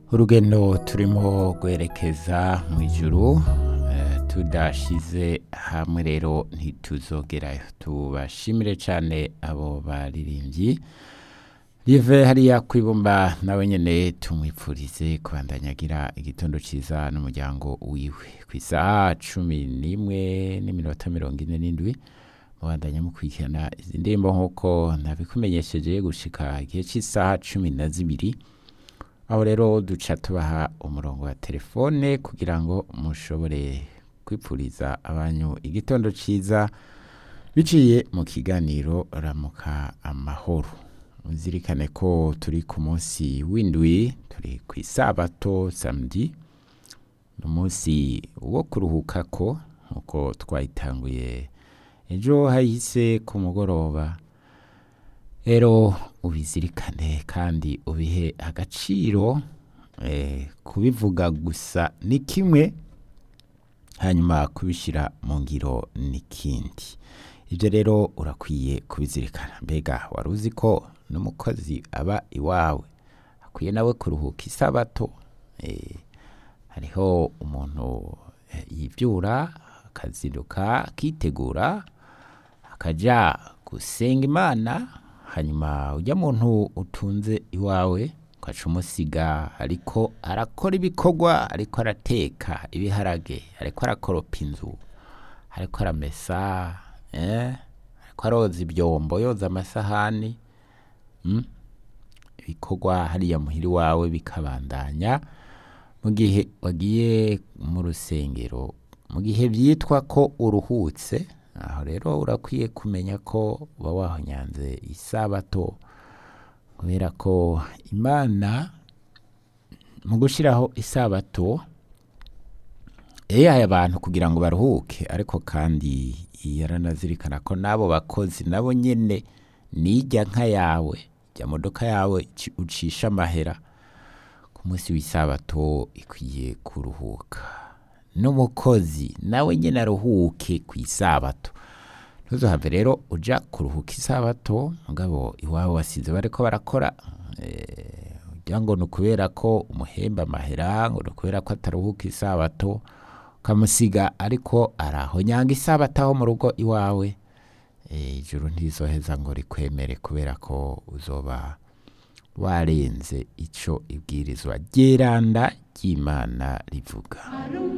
urugendo turimo rwerekeza mu ijuru eh, tudashize hamwe rero ntituzogerayo tubashimire cyane abo baririmbyi rive hariya kwibumba nawe nyene tumwipfurize kubandanya agira igitondo ciza n'umuryango wiwe ku isaha cumi n'imwe n'iminota mirongo ine n'indwi mubandanya mukurikirana izi ndirimbo nk'uko nabikumenyesheje gushika igihe cy'isaha cumi na zibiri aho rero duca tubaha umurongo wa telefone kugira ngo mushobore kwipfuriza abanyu igitondo ciza biciye mu kiganiro ramuka amahoro muzirikane ko turi ku munsi w'indwi turi ku isabato samedi ni umunsi wo kuruhukako nk'uko twayitanguye ejo hahise ku mugoroba rero ubizirikane kandi ubihe agaciro eh, kubivuga gusa ni kimwe hanyuma kubishyira mu ngiro n'ikindi ibyo rero urakwiye kubizirikana mbega wari uzi ko n'umukozi aba iwawe akwiye nawe kuruhuka isabato eh, hariho umuntu eh, yibyura akazinduka akitegura akajya gusenga imana hanyuma ujya muntu utunze iwawe ugaca umusiga ariko arakora ibikorwa ariko arateka ibiharage ariko arakoropa inzu ariko aramesa eh, ariko aroza ibyombo yoza amasahani mm? ibikorwa hariya muhiri wawe bikabandanya mu gihe wagiye mu rusengero mu gihe byitwa ko uruhutse aho rero urakwiye kumenya ko uba wahonyanze isabato kubera ko imana mu gushyiraho isabato yahaye abantu kugira ngo baruhuke ariko kandi yaranazirikana ko n'abo bakozi nabo nyine nijya nka yawe jya modoka yawe ci- ucisha amahera ku munsi w'isabato ikwiye kuruhuka n'umukozi nawe nyine aruhuke ku isabato ntuzohave rero uja kuruhuka isabato mugabo iwabo wasize bariko barakora eh, ugira ngo ni ukubera ko umuhemba amahera ngo ni ukubera ko ataruhuka isabato ukamusiga ariko arahonyanga isabato aho mu rugo iwawe eh, ijuru ntirizoheza ngo rikwemere kubera ko uzoba warenze ico ibwirizwa ryeranda ry'imana rivuga